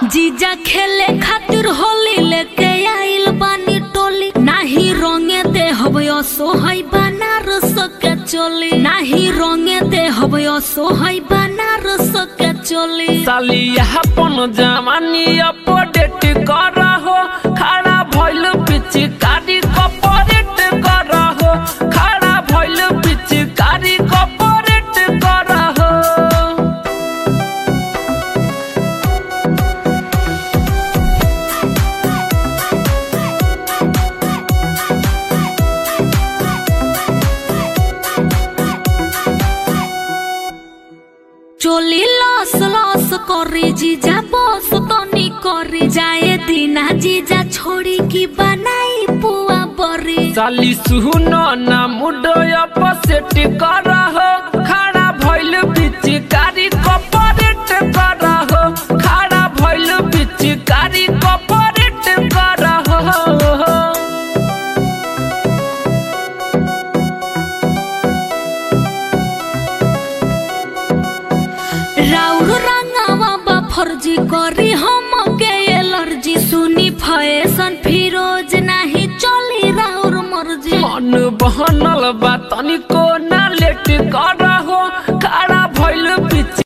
जीजा खेले खातिर होली लेके आइल बानी टोली नाही रंगे दे हबयो सोहई बनारस के चोली नाही रंगे दे हबयो सोहई बनारस के चोली साली अपन जवानी अपडेट कर हो खड़ा भइल पिचकारी कपरेट कर हो खड़ा भइल पिचकारी कपरेट कर हो চলি লস লস করে জিজা বস তনি করে যায় দিনা জিজা छोड़ी की बनाई पुआ बरी साली सुनो ना मुडो अपसेट कर हो खड़ा भइल पिचकारी कपरेट कर हो खड़ा भइल पिचकारी कपरेट कर हो राउर रंगावा बा फर्जी करी हम के एलर्जी सुनी फैशन फिरोज नाही चली राउर मर्जी मन बहनल बा तनिको ना लेट